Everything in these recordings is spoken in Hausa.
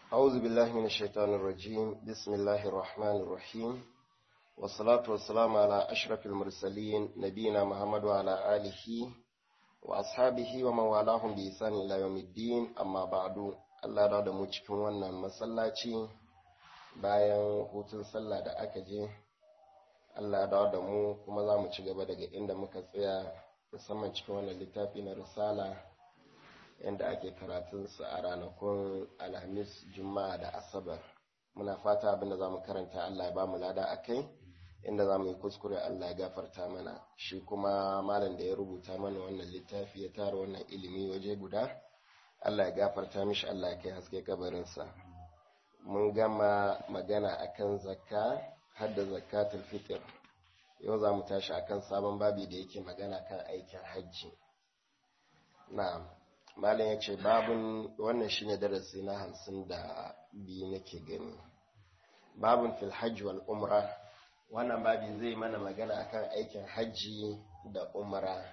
أعوذ بالله من الشيطان الرجيم بسم الله الرحمن الرحيم والصلاة والسلام على أشرف المرسلين نبينا محمد وعلى آله وأصحابه ومن والاهم بإحسان إلى يوم الدين أما بعد Allah da da mu cikin wannan masallaci bayan hutun sallah da aka je Allah da da mu kuma za mu ci gaba daga inda muka tsaya musamman cikin wannan littafi na risala yadda ake karatunsa a ranakun alhamis juma'a da asabar muna fata abinda za mu karanta Allah ya ba mu lada a kai inda za mu yi kuskure Allah ya gafarta mana shi kuma malam da ya rubuta mana wannan littafi ya tara wannan ilimi waje guda Allah ya gafarta mishi Allah ya kai haske kabarinsa mun gama magana akan zakka har da zakatul fitr yau za mu tashi akan sabon babi da yake magana kan aikin hajji na'am malam ya ce babun wannan shine darasi na hamsin da biyu nake gani babun fil hajji wal umra wannan babi zai mana magana akan aikin hajji da umra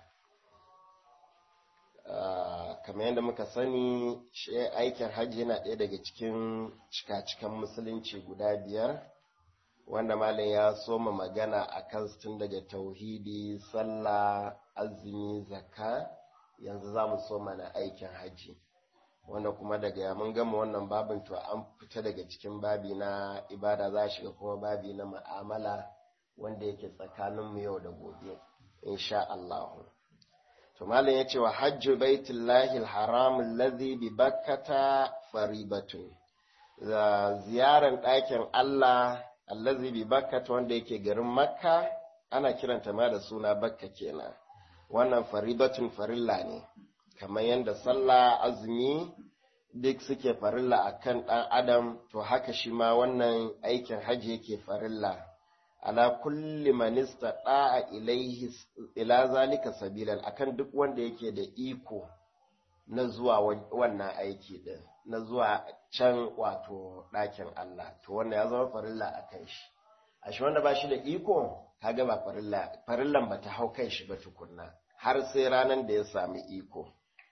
kamar yadda muka sani shi aikin hajji yana ɗaya daga cikin cika-cikan musulunci guda biyar wanda malam ya soma magana a kan tun daga tauhidi sallah azumi zakka yanzu za mu soma na aikin hajji wanda kuma daga mun gama wannan babin to an fita daga cikin babi na ibada za a shiga kuma babi na ma'amala wanda yake tsakaninmu yau da gobe insha Allahu. to malam yace wa hajju baitullahi alharam alladhi bi bakkata faribatun da ziyaran ɗakin Allah allazi bi bakkata wanda yake garin makka ana kiranta ma da suna bakka kenan wannan faribatun farilla ne kamar yadda sallah azumi duk suke farilla akan ɗan adam to haka shi ma wannan aikin hajji yake farilla ala kulli man istata'a ilaihi ila zalika sabilan akan duk wanda yake da iko na zuwa wannan aiki din na zuwa can wato ɗakin Allah to wannan ya zama farilla a kan shi a shi wanda ba shi da iko kaga ba farilla farillan ba ta hau kan shi ba tukunna har sai ranar da ya sami iko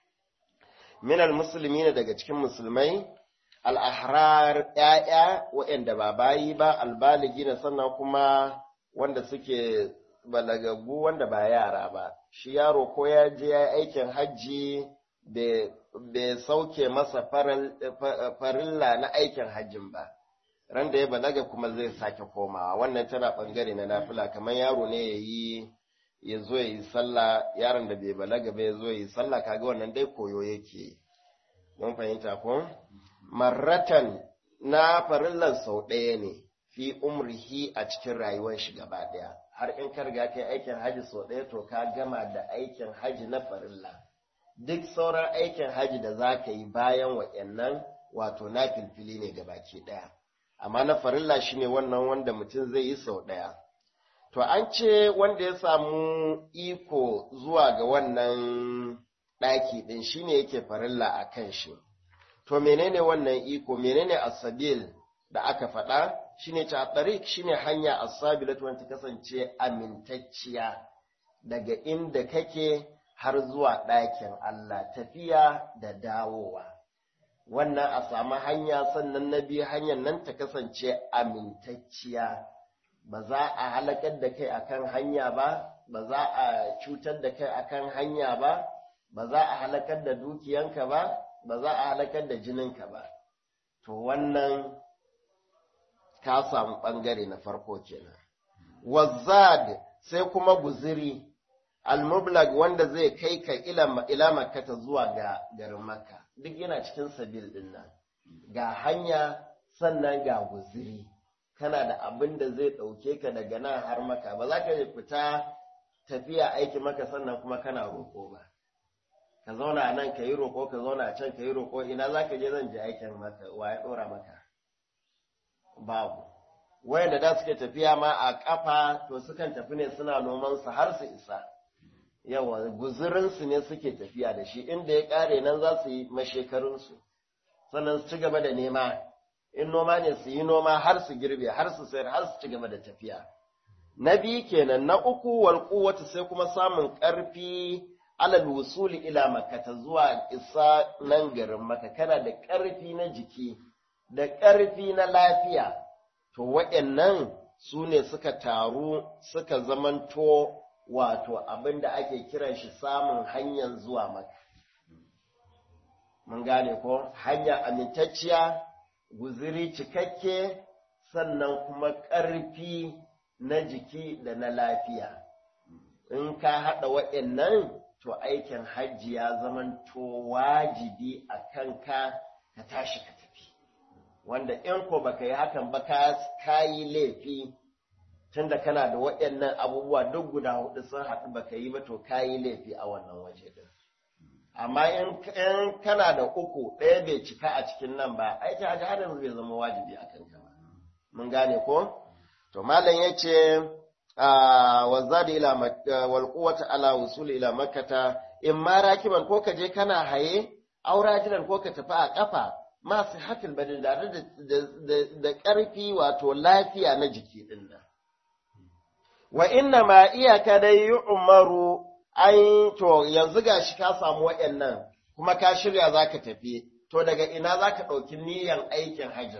minal musulmi ne daga cikin musulmai al'ahrar ‘ya'ya waɗanda ba bayi ba albaligi na sannan kuma wanda suke balagagu wanda ba yara ba, shi yaro ko ya je ya aikin hajji bai sauke masa farilla na aikin hajjin ba, ran da ya balaga kuma zai sake komawa, wannan tana ɓangare na nafila kamar yaro ne ya yi ya zo ya yi sallah yaron da bai balaga ba ya zo ya yi sallah kaga wannan dai koyo yake mun fahimta ko? marratan na farillan sau ɗaya ne fi umrihi a cikin rayuwar shi gaba ɗaya har in ka riga kai aikin haji sau ɗaya to ka gama da aikin haji na farilla duk sauran aikin haji da za ka yi bayan waɗannan wato na filfili ne gabaki ɗaya amma na farilla shine wannan wanda mutum zai yi sau ɗaya to an ce wanda ya samu iko zuwa ga wannan ɗaki ɗin shine yake farilla a kan shi to menene wannan iko menene asabil da aka faɗa shine ta tariq shine hanya asabilat wanda kasance amintacciya daga inda kake har zuwa ɗakin Allah tafiya da dawowa wannan a samu hanya sannan na biyu hanyar nan ta kasance amintacciya ba za a halakar da kai akan hanya ba ba za a cutar da kai akan hanya ba ba za a halakar da dukiyanka ba ba za a halakar da jininka ba, to wannan ka samu ɓangare na farko kenan. Wazzad sai kuma guziri, almublag wanda zai kai ka ila makata zuwa ga garin makka, duk yana cikin sabil ɗin nan, ga hanya sannan ga guziri, kana da abin da zai ɗauke ka daga nan har maka, ba za ka fita tafiya aiki maka sannan kuma kana roƙo ba. ka zauna a nan ka yi roƙo ka zauna a can ka yi roƙo ina za ka je zan je aikin maka wa ya ɗora maka babu wayanda da suke tafiya ma a ƙafa to sukan tafi ne suna noman su har su isa yawa guzurinsu ne suke tafiya da shi inda ya ƙare nan za su yi mashekarunsu sannan su ci gaba da nema in noma ne su yi noma har su girbe har su sayar har su ci gaba da tafiya na biyu kenan na uku wal quwwatu sai kuma samun ƙarfi alal wusuli ila makata zuwa isa nan garin maka kana da ƙarfi na jiki da ƙarfi na lafiya to waɗannan su ne suka taru suka zamanto wato abin da ake kiran shi samun hanyar zuwa maka mun gane ko hanya amintacciya guziri cikakke sannan kuma ƙarfi na jiki da na lafiya in ka haɗa waɗannan to aikin hajji ya zamanto wajibi a kanka ka tashi ka tafi wanda in ko baka yi hakan ba ka yi laifi tunda kana da waɗannan abubuwa duk guda hudu sun haɗu baka yi ba to ka yi laifi a wannan waje din amma in kana da uku ɗaya bai cika a cikin nan ba aikin hajji har yanzu bai zama wajibi a kanka ba mun gane ko to malam yace wa zadi ila wal quwwata ala wusul ila makkata in ma rakiban ko ka je kana haye aurajilan ko ka tafi a kafa ma sihatul badin da da ƙarfi wato lafiya na jiki din nan wa inna ma iyaka dai yu'maru ai to yanzu gashi ka samu waɗannan kuma ka shirya zaka tafi to daga ina zaka ɗauki niyyar aikin hajjin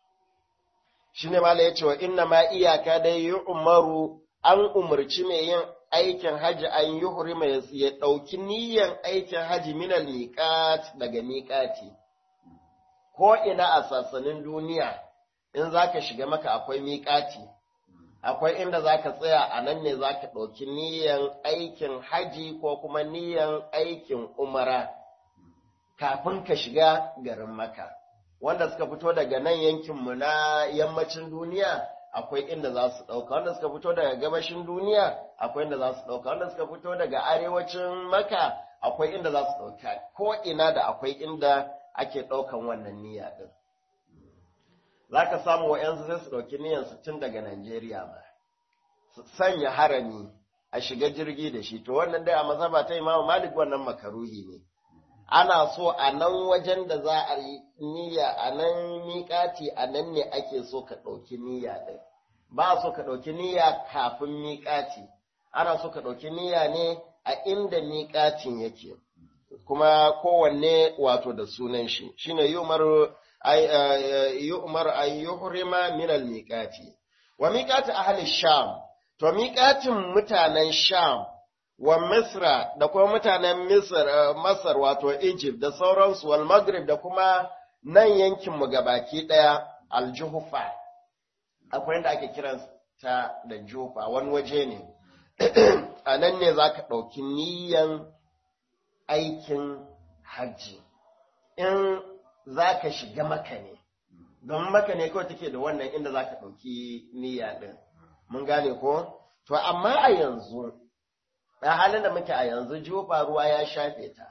shine mala yace wa inna ma iyaka dai yu'maru an umarci mai yin aikin haji an yuhrima ya ɗauki niyyar aikin haji minal miqat daga miqati ko ina a sassanin duniya in zaka shiga maka akwai miqati akwai inda zaka tsaya a nan ne zaka ɗauki niyyar aikin haji ko kuma niyyar aikin umara kafin ka shiga garin maka wanda suka fito daga nan yankinmu na yammacin duniya akwai inda za su ɗauka wanda suka fito daga gabashin duniya akwai inda za su ɗauka wanda suka fito daga arewacin maka akwai inda za su ɗauka ko ina da akwai inda ake ɗaukan wannan niyya ɗin za ka samu wa'yansu sai su ɗauki niyyar su tun daga Najeriya ba su sanya harami a shiga jirgi da shi to wannan dai a mazhaba ta imamu malik wannan makaruhi ne ana so a nan wajen da za a yi niyya a nan miƙati a nan ne ake so ka ɗauki niyya ɗin ba so ka ɗauki niyya kafin miƙati ana so ka ɗauki niyya ne a inda miƙatin yake kuma kowanne wato da sunan shi shine yumar yu'mar an yuhrima min al-miqati wa miqati ahli sham to miƙatin mutanen sham wa Misra da kuma mutanen Misr, Masar wato Egypt da sauransu wal Maghrib da kuma nan yankinmu gabaki ɗaya aljuhufa akwai yadda ake kiran ta da jufa wani waje ne a nan ne za ka ɗauki niyan aikin hajji in za ka shiga maka ne don maka ne kawai take da wannan inda za ka ɗauki niyya ɗin mun gane ko to amma a yanzu a halin da muke a yanzu jufa ruwa ya shafe ta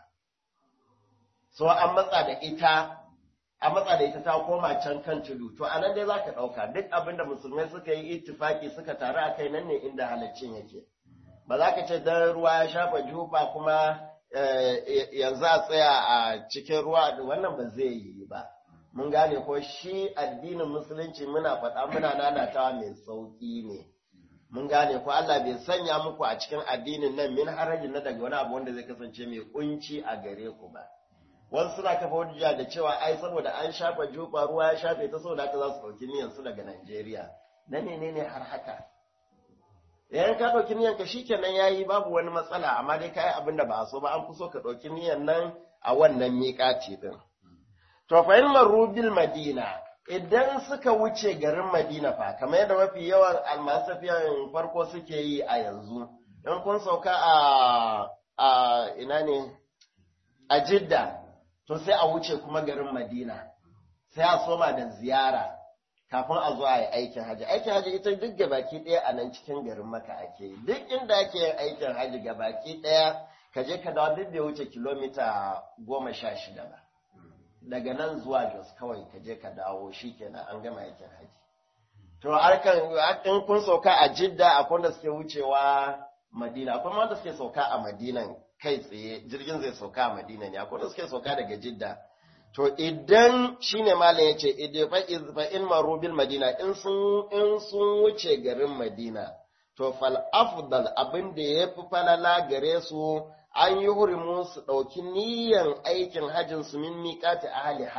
so an matsa da ita a matsa da ita ta koma can kan tudu to anan dai zaka dauka duk abin da musulmai suka yi ittifaki suka taru a kai nan ne inda halaccin yake ba za ka ce dan ruwa ya shafa jufa kuma yanzu a tsaya a cikin ruwa wannan ba zai yi ba mun gane ko shi addinin musulunci muna faɗa muna nanatawa mai sauƙi ne mun gane ko Allah bai sanya muku a cikin addinin nan min harajin na daga wani abu wanda zai kasance mai kunci a gare ku ba wasu suna kafa hujja da cewa ai saboda an shafa jufa ruwa ya shafe ta saboda haka za su ɗauki niyan su daga Najeriya na menene har haka yayin ka ɗauki niyan ka shikenan yayi babu wani matsala amma dai kai abin da ba a so ba an fi so ka ɗauki niyan nan a wannan miƙaci din to fa in marubil madina idan suka wuce garin Madina fa, kamar yadda mafi yawan almasafiyan farko suke yi a yanzu, in kun sauka a, a ina ne, a Jidda, to sai a wuce kuma garin Madina, sai a soma da ziyara kafin a zo a yi aikin haji. Aikin haji ita duk gabaki ɗaya a nan cikin garin maka ake yi, duk inda ake yin aikin haji gabaki ɗaya, ka je ka dawo duk da wuce kilomita goma sha shida ba. daga nan zuwa Jos kawai ka je ka dawo shi kenan an gama aikin haji. To harkan in kun sauka a Jidda akwai wanda suke wucewa Madina, akwai wanda suke sauka a Madina kai tsaye, jirgin zai sauka a Madina ne, akwai wanda suke sauka daga Jidda. To idan shine malam ya ce, idan fa in marubil Madina in sun in sun wuce garin Madina, to fal afdal abin da ya fi falala gare su an yi hurimu su ɗauki niyan aikin hajjin su min miƙati ahliha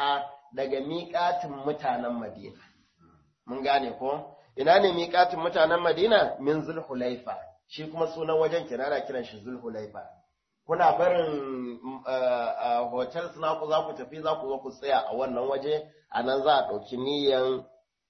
daga miƙatin mutanen Madina. Mun gane ko? Ina ne miƙatin mutanen Madina? Min Zulhulaifa. Shi kuma sunan wajen kirana kiran shi Zulhulaifa. Kuna barin hotel suna ku za ku tafi za ku zo ku tsaya a wannan waje, a nan za a ɗauki niyan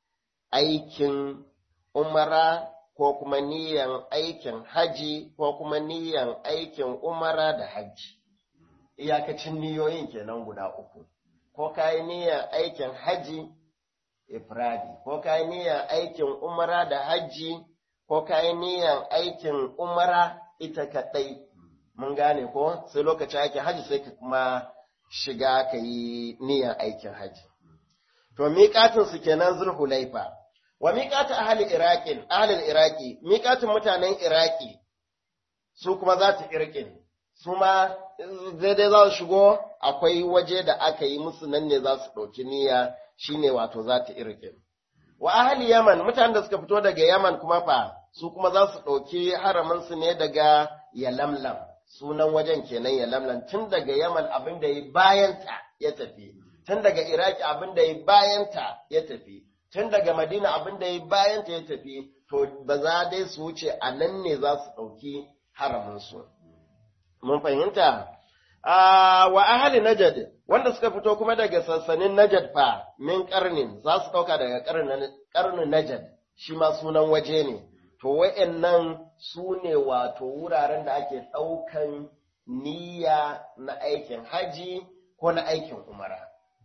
aikin umara ko kuma niyan aikin haji ko kuma niyan aikin umara da haji. Iyakacin niyoyin kenan guda uku. Ko ka yi niyan aikin haji ifradi, ko ka yi niyan aikin umara da haji, ko ka yi niyan aikin umara ita kaɗai. Mun gane ko sai lokacin aikin haji sai ka kuma shiga ka yi niyan aikin haji. To miƙatinsu kenan zulhulaifa. wa miƙatu ahli iraqin ahlil iraqi miƙatun mutanen iraqi su kuma za ta irqin su ma daidai za su shigo akwai waje da aka yi musu nan ne za su ɗauki niyya shine wato za ta irqin wa ahli yaman mutanen da suka fito daga yaman kuma fa su kuma za su ɗauki haramin su ne daga yalamlam sunan wajen kenan yalamlam tun daga yaman abin da ya bayanta ya tafi tun daga iraki abin da ya bayanta ya tafi tun daga Madina abin da ya bayan ta ya tafi, to ba za dai su wuce a nan ne za su ɗauki haraminsu. Mun fahimta? wa ahali Najad, wanda suka fito kuma daga sassanin Najad fa min ƙarnin, za su ɗauka daga ƙarnin Najad, shi ma sunan waje ne. To, wa'yannan su ne wato wuraren da ake ɗaukan niyya na aikin haji ko na aikin umara.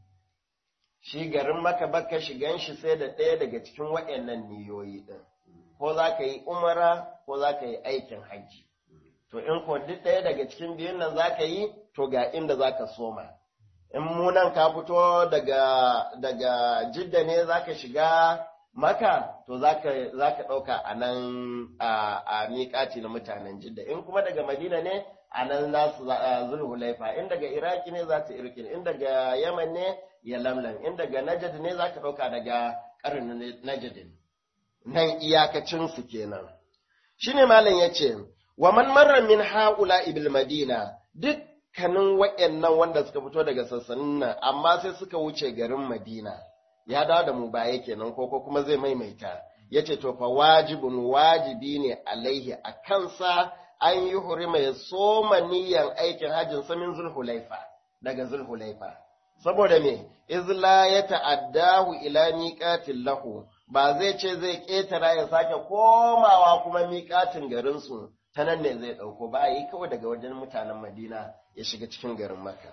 shi garin maka baka shigan shi sai da ɗaya daga cikin waɗannan niyoyi ɗin, ko za ka yi umara ko za ka yi aikin hajji. To in ko duk ɗaya daga cikin biyun nan za ka yi, to ga inda za ka soma. In munan ka fito daga, daga jidda ne za ka shiga maka, to za ka ɗauka a nan a miƙati na mutanen jidda. In kuma daga madina ne, a nan za su zulhulaifa. In daga iraki ne za ta irkin, in daga yaman ne ya lamlam in daga najad ne za ka ɗauka daga ƙarin najadin nan iyakacinsu kenan shi ne malam ya ce wa man marra min ha'ula ibil madina dukkanin wa'annan wanda suka fito daga sassanin nan amma sai suka wuce garin madina ya dawo da mu baya kenan ko ko kuma zai maimaita ya ce to fa wajibun wajibi ne alaihi a kansa an yi hurima ya soma niyan aikin hajjin samin zulhulaifa daga zulhulaifa saboda me izla ya ta'addahu ila miqatin lahu ba zai ce zai ƙetara ya sake komawa kuma miƙatin garinsu ta nan ne zai ɗauko ba yi kawai daga wajen mutanen madina ya shiga cikin garin maka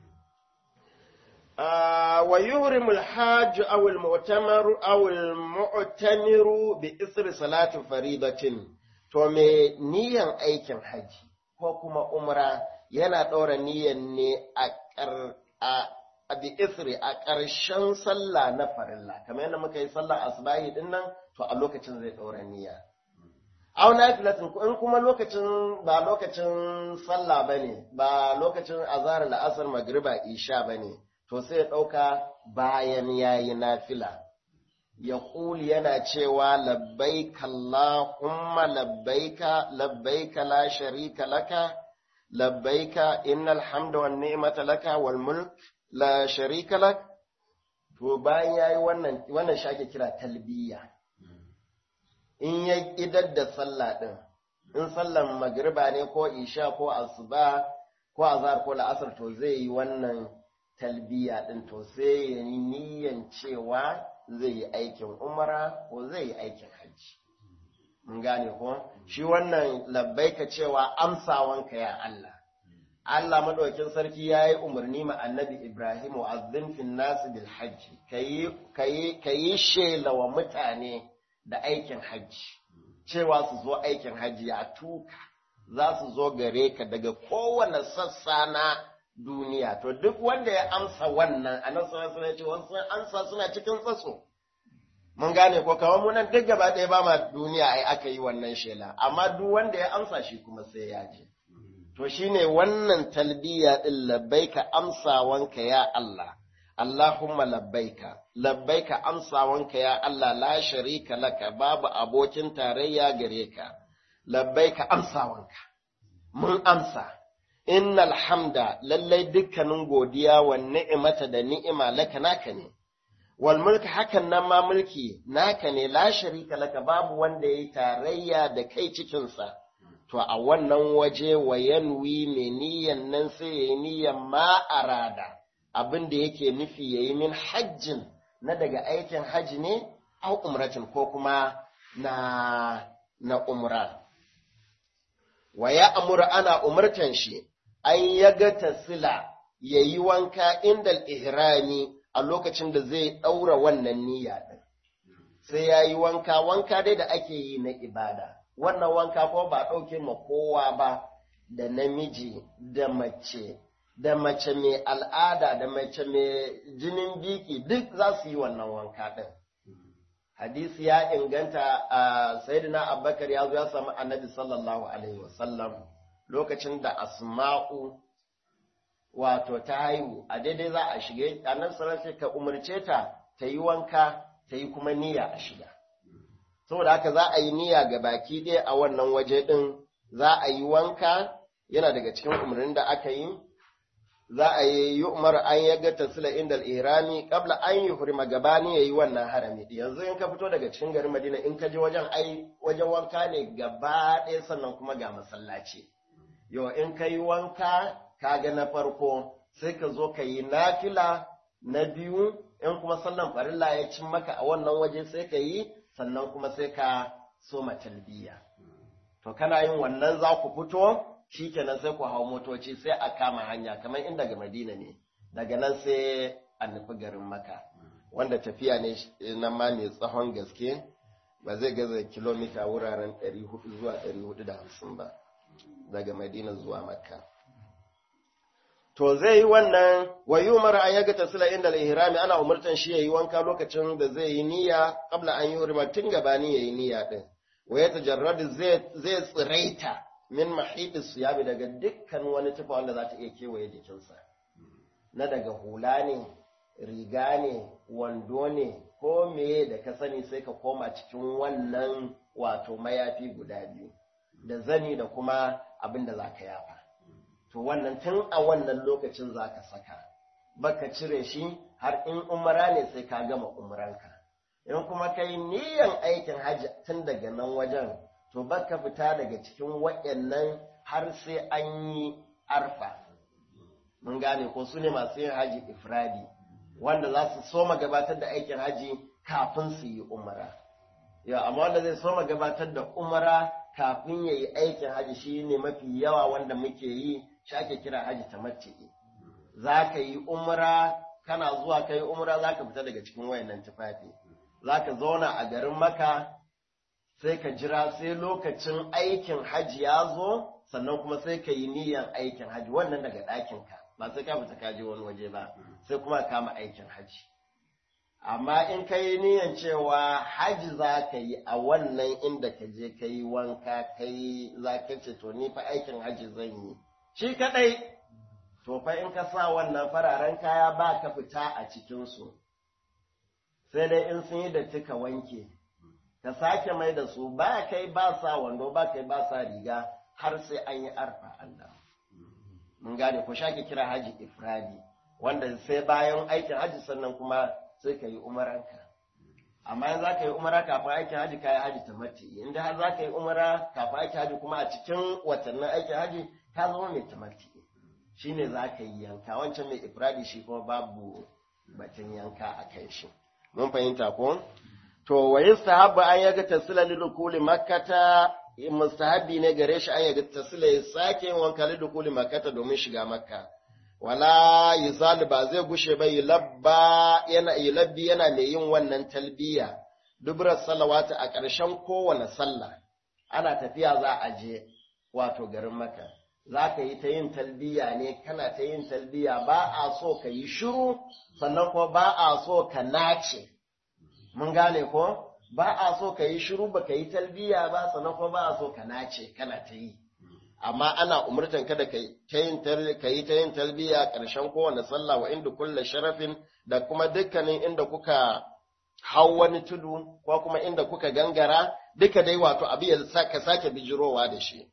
wa yuhrimu al-hajj aw al-mu'tamar aw al-mu'tamiru bi isri salati faridatin to me niyan aikin haji ko kuma umra yana ɗaura niyan ne a a bi isri a ƙarshen sallah na farilla kamar yadda muka yi sallah asbahi din nan to a lokacin zai ɗaura niyya aw nafilatin in kuma lokacin ba lokacin sallah bane ba lokacin azhar la'asar magriba isha bane to sai ya ɗauka bayan yayi nafila ya ƙuli yana cewa labbaika Allahumma labbaika labbaika la sharika laka labbaika innal hamda wan ni'mata laka wal mulk la sharika lak to bayan yayi wannan wannan shi ake kira talbiya in ya idar da sallah din in sallan magriba ne ko isha ko asuba ko azhar ko la'asar to zai yi wannan talbiya din to sai ya yi niyyan cewa zai yi aikin umara ko zai yi aikin hajji mun gane ko shi wannan labbaika cewa amsawanka ya Allah Allah madaukin sarki ya yi umarni ma annabi Ibrahim wa azzin fin nasu bil hajji ka yi shela wa mutane da aikin hajji cewa su zo aikin hajji a tuka za su zo gare ka daga kowane sassa na duniya to duk wanda ya amsa wannan a nan suna ce wasu amsa suna cikin tsatso mun gane ko kawai mu nan duk gaba ɗaya ba ma duniya ai aka yi wannan shela amma duk wanda ya amsa shi kuma sai ya je to shine wannan talbiya din labbaika amsawanka ya Allah Allahumma labbaika labbaika amsawanka ya Allah la sharika laka babu abokin tarayya gare ka labbaika amsawanka mun amsa innal hamda lallai dukkanin godiya wa ni'imata da ni'ima laka naka ne wal mulki hakan nan ma mulki naka ne la sharika laka babu wanda yayi tarayya da kai cikin sa to a wannan waje wa yanwi mai niyan nan sai yayi niyan ma arada abin da yake nufi yayi min hajjin na daga aikin haji ne au umratin ko kuma na na umra wa ya amura ana umurtan shi an yaga tasila yayi wanka indal ihrami a lokacin da zai ɗaura wannan niyya ɗin. Sai ya yi wanka, wanka dai da ake yi na ibada. Wannan wanka ko ba ɗauke ma kowa ba da namiji da mace, da mace mai al'ada da mace mai jinin biki duk za su yi wannan wanka ɗin. Hadisi ya inganta a Sayyidina Abubakar ya zo ya samu annabi sallallahu Alaihi wasallam lokacin da Asma'u wato ta haihu a daidai za a shige annabi sallallahu ka umarce ta ta yi wanka ta yi kuma niyya a shiga saboda haka za a yi niyya ga baki ɗaya a wannan waje ɗin za a yi wanka yana daga cikin umarnin da aka yi za a yi yi umar an ya ga tasila inda irami kabla an yi hurima gabani ya yi wannan harami yanzu in ka fito daga cikin garin madina in ka je wajen ai wajen wanka ne gaba ɗaya sannan kuma ga masallaci yau in ka yi wanka kaga na farko sai ka zo ka yi nafila na biyu in kuma sallan farilla ya cin maka a wannan waje sai ka yi sannan kuma sai ka soma talbiya to kana yin wannan za ku fito shikenan sai ku hau motoci sai a kama hanya kamar in daga madina ne daga nan sai a nufi garin maka wanda tafiya ne nan ma mai tsawon gaske ba zai gaza kilomita wuraren 400 zuwa 450 ba daga madina zuwa makka to zai yi wannan wa yi umar an yaga tasila inda al-ihrami ana umurtan shi yayi wanka lokacin da zai yi niyya kabla an yi hurma tun gabani yayi niyya din wa ya tajarradu zai zai tsiraita min mahidi siyabi daga dukkan wani tufa wanda za ta iya kewaye jikinsa na daga hula ne riga ne wando ne ko meye da ka sani sai ka koma cikin wannan wato mayafi guda biyu da zani da kuma abin da za ka yafa to wannan tun a wannan lokacin za ka saka baka cire shi har in umara ne sai ka gama umranka in kuma ka yi niyan aikin hajji tun daga nan wajen to baka fita daga cikin waɗannan har sai an yi arfa mun gane ko su ne masu yin haji ifradi wanda za su soma gabatar da aikin haji kafin su yi umara ya amma wanda zai soma gabatar da umara kafin ya yi aikin haji shi ne mafi yawa wanda muke yi shi ake kira haji tamattu'i za ka yi umra kana zuwa ka yi umra za ka fita daga cikin wayannan tufafi za ka zauna a garin maka sai ka jira sai lokacin aikin haji ya zo sannan kuma sai ka yi niyyar aikin haji wannan daga ɗakinka ba sai ka fita ka je wani waje ba sai kuma kama aikin haji amma in ka yi niyyar cewa haji za ka yi a wannan inda ka je ka yi wanka ka yi za ka ce to ni fa aikin haji zan yi shi kaɗai to fa in ka sa wannan fararen kaya ba ka fita a cikinsu sai dai in sun yi da ka wanke ka sake mai da su ba kai ba sa wando ba kai ba sa riga har sai an yi arfa Allah mun gane ko shake kira haji ifradi wanda sai bayan aikin haji sannan kuma sai ka yi umaranka amma in za ka yi umara kafin aikin haji ka yi haji tamatti inda har za ka yi umara kafin aikin haji kuma a cikin watannin aikin haji ka zama mai tamatti shine za ka yi yanka wancan mai ifradi shi kuma babu batun yanka a kai shi mun fahimta ko to wa yustahabbu an yaga tasila lidukuli makkata mustahabbi ne gare shi an yaga tasila ya sake yin wanka lidukuli makkata domin shiga makka wala yuzal ba zai gushe ba yulabba yana yulabbi yana mai yin wannan talbiya dubrar salawata a ƙarshen kowane sallah ana tafiya za a je wato garin makka za ka yi ta yin talbiya ne kana ta yin talbiya ba a so ka yi shiru sannan kuma ba a so ka nace mun gane ko ba a so ka yi shiru ba ka yi talbiya ba sannan kuma ba a so ka nace kana ta yi amma ana umurtan ka da ka yi ta yin talbiya ƙarshen kowane sallah wa inda kulle sharafin da kuma dukkanin inda kuka hau wani tudu ko kuma inda kuka gangara duka dai wato abu ya ka sake bijirowa da shi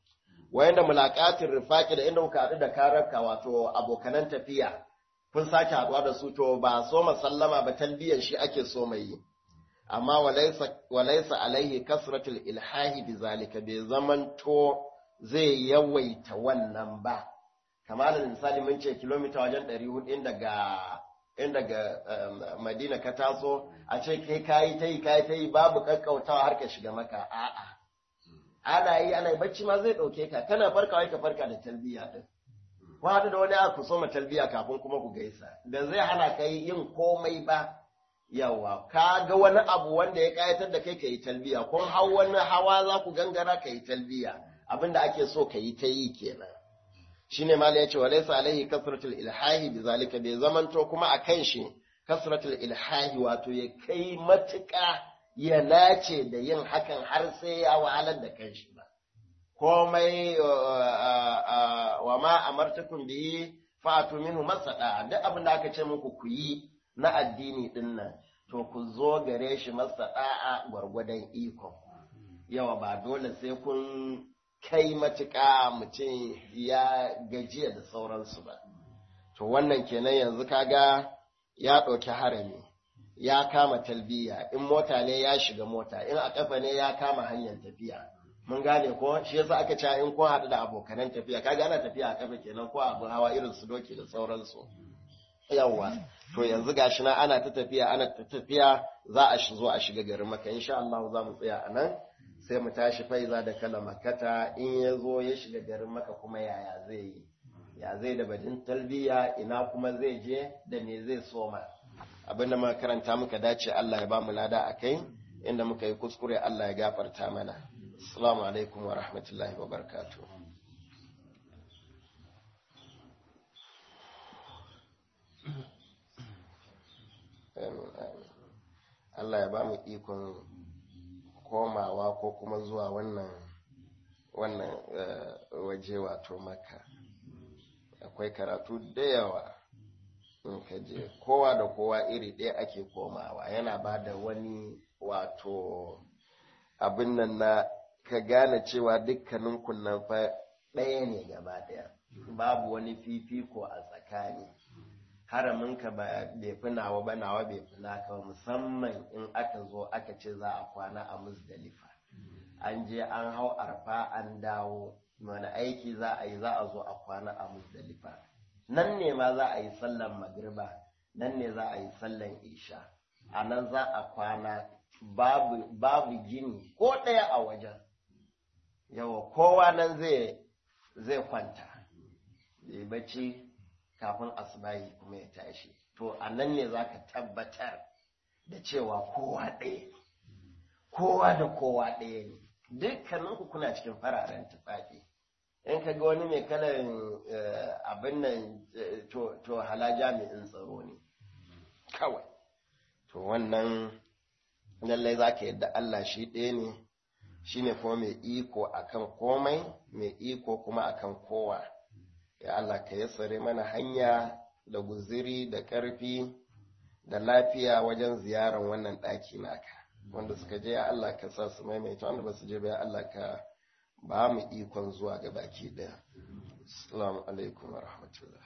wayanda mulaqatin rifaqi da inda kuka haɗu da kararka wato abokanan tafiya kun sake haɗuwa da su to ba so sallama ba talbiyan shi ake so mai yi amma walaisa alaihi kasratul ilhahi bizalika bai zamanto zai yawaita wannan ba kamar misali mun ce kilomita wajen 400 in daga in daga madina ka taso a ce kai kayi ta yi kayi ta yi babu kakkautawa har ka shiga maka a'a ana yi ana yi bacci ma zai ɗauke ka kana farkawa ka farka da talbiya din ku haɗu da wani aka so ma talbiya kafin kuma ku gaisa da zai hana ka yin komai ba yawa ka ga wani abu wanda ya kayatar da kai ka yi talbiya kun hau wani hawa za ku gangara ka yi talbiya abinda ake so ka yi ta yi kenan shine mali ya ce wa laysa alaihi kasratul ilhahi bizalika bai zamanto kuma a kan shi kasratul ilhahi wato ya kai matuƙa ya nace da yin hakan har sai ya wahalar da kanshi ba komai wa ma amartukum bihi fa'atu minhu masada duk abin da aka ce muku ku yi na addini din nan to ku zo gare shi masada gwargwadon iko yawa ba dole sai kun kai matuƙa mutum ya gajiya da sauransu ba. To wannan kenan yanzu kaga ya ɗauki harami, ya kama talbiya, in mota ne ya shiga mota, in a ƙafa ne ya kama hanyar tafiya. Mun gane ko shi yasa aka ce in kun haɗu da abokanan tafiya, kaga ana tafiya a ƙafa kenan ko abu hawa irin su doki da sauransu. Yawwa, to yanzu gashi na ana ta tafiya, ana ta tafiya za a zo a shiga garin maka, insha Allah za mu tsaya a nan. sai mu tashi faiza da kala makata in ya zo ya shiga garin maka kuma yaya zai yi ya zai da bajin talbiya ina kuma zai je da me zai soma abinda muka karanta muka dace Allah ya ba mu lada a kai inda muka yi kuskure Allah ya gafarta mana assalamu alaikum wa rahmatullahi wa barakatuh Allah ya ba mu ikon komawa ko kuma zuwa wannan wannan waje wato maka akwai karatu da yawa in ka je kowa da kowa iri ɗaya ake komawa yana ba da wani wato abin nan na ka gane cewa dukkanin kunnan fa ɗaya ne gaba ɗaya babu wani fifiko a tsakani haraminka ba bai fi nawa ba nawa bai fi naka ba musamman in aka zo aka ce za a kwana a musdalifa an je an hau arfa an dawo wani aiki za a yi za a zo a kwana a musdalifa nan ne ma za a yi sallan magriba nan ne za a yi sallan isha a nan za a kwana babu, babu gini ko ɗaya a wajen yawa kowa nan zai zai kwanta ya bacci kafin asibahi kuma ya tashi to a nan ne za ka tabbatar da cewa kowa ɗaya ne kowa da kowa ɗaya ne dukkaninku kuna cikin fararen tufafi in ka ga wani mai kalan abin nan to hala jami'in tsaro ne kawai to wannan lallai za ka yadda Allah shi ɗaya ne shi ne kuma mai iko akan komai mai iko kuma akan kowa ya Allah ka yassare mana hanya da guziri da ƙarfi da lafiya wajen ziyarar wannan ɗaki naka wanda suka je ya Allah ka sa su maimaita wanda ba su je ba ya Allah ka ba mu ikon zuwa ga baki ɗaya assalamu alaikum wa rahmatullah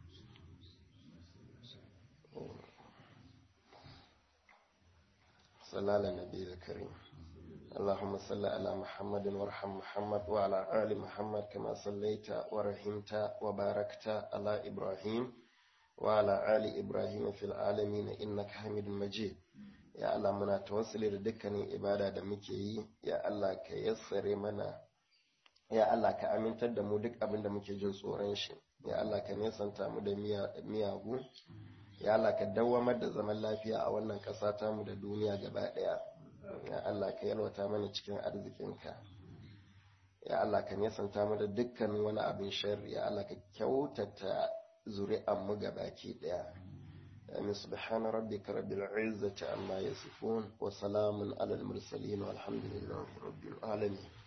صلى على النبي الكريم اللهم صل على محمد وارحم محمد وعلى آل محمد كما صليت ورحمت وباركت على إبراهيم وعلى آل إبراهيم في العالمين إنك حميد مجيد يا الله منا توصل لدكني إبادة دمكي يا الله كيسر منا ya Allah ka amintar da mu duk abin da muke jin tsoron shi ya Allah ka nesanta mu da miyagu ya Allah ka dawwamar da zaman lafiya a wannan ƙasa tamu da duniya gaba ɗaya ya Allah ka yalwata mana cikin arzikinka ya Allah ka nesanta mu da dukkan wani abin sharri ya Allah ka kyautata zuri'an mu gabaki ɗaya amin subhana rabbika rabbil izzati amma yasifun wa salamun alal mursalin walhamdulillahi rabbil alamin